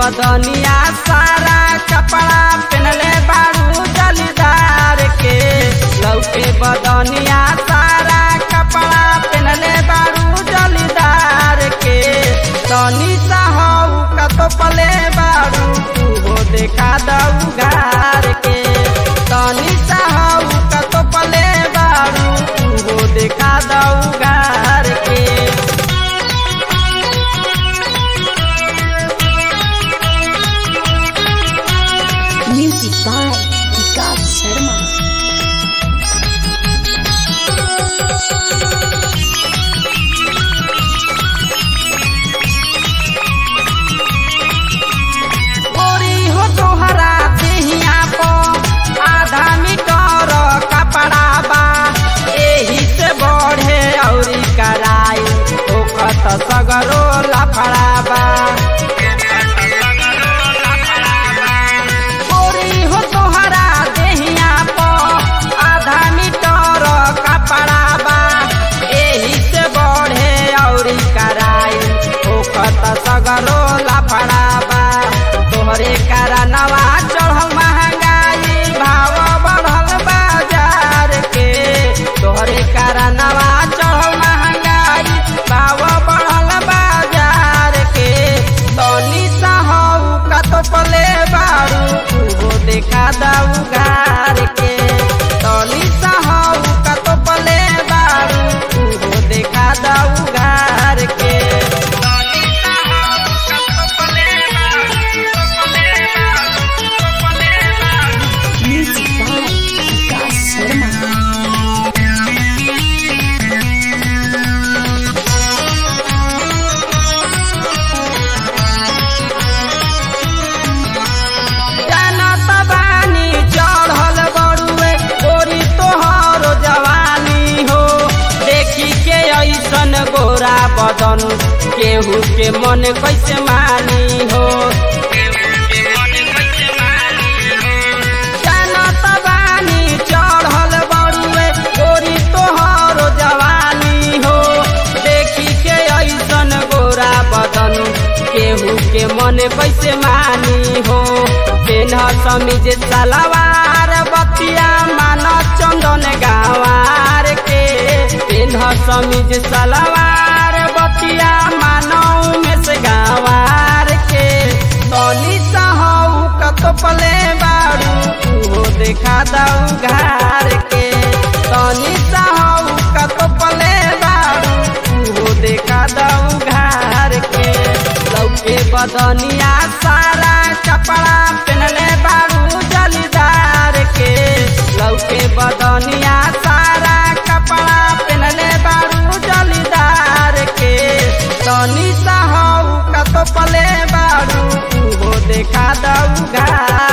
बदनिया सारा कपड़ा पहनले बारू जलीदार के लौके बदनिया सारा कपड़ा पहनले बारू जलीदार के तनी सा हऊ कतो पले बारू तू देखा दऊ घार के तनी सा हऊ कतो पले बारू तू देखा दऊ घार के Music by Vikas Sharma. गोरी हो तोहरा देहिया पो आधा मीटर कपड़ा बा एही से बढ़े औरी कराई ओखत सगरो लफड़ा बा गोरी हो तोहरा देहिया पो आधा मीटर कपड़ा बा एही से बढ़े औरी कराई ओखत सगरो लफड़ा बा तोहरे कारणवा चढ़ल महंगाई भाव बढ़ल बाजार के तोहरे कारणवा चढ़ल महंगाई भाव बढ़ल बाजार के तनी सा हऊ कतो पले बारू तू देखा दऊ घार के तनी सा हऊ कतो पले बारू तू देखा दऊ घार के तनी सा हऊ कतो पले Music by Vikas Sharma. जानत बानी चढ़ल बड़ुए गोरी तोहर जवानी हो देखी के ऐसन गोरा बदन केहू के मन कैसे मानी हो जानत बानी चढ़ल बड़ुए गोरी तोहर जवानी हो देखी के ऐसन गोरा बदन केहू के मन कैसे मानी हो पेन्ह समीज सलवार बतिया मान चंदन गावार के पेन्ह समीज सलवार बतिया मानव में से गावार के तनी सहू कतो पले बारू तू देखा दऊ घार के तनी सहू कतो पले बारू तू देखा दऊ घार के लौके बदनिया सारा कपड़ा पहनले बारू जलीदार के लौके बदनिया सारा कपड़ा पहनले बारू जलीदार के तनी सा हऊ कतो पले बारू तू देखा दऊ घार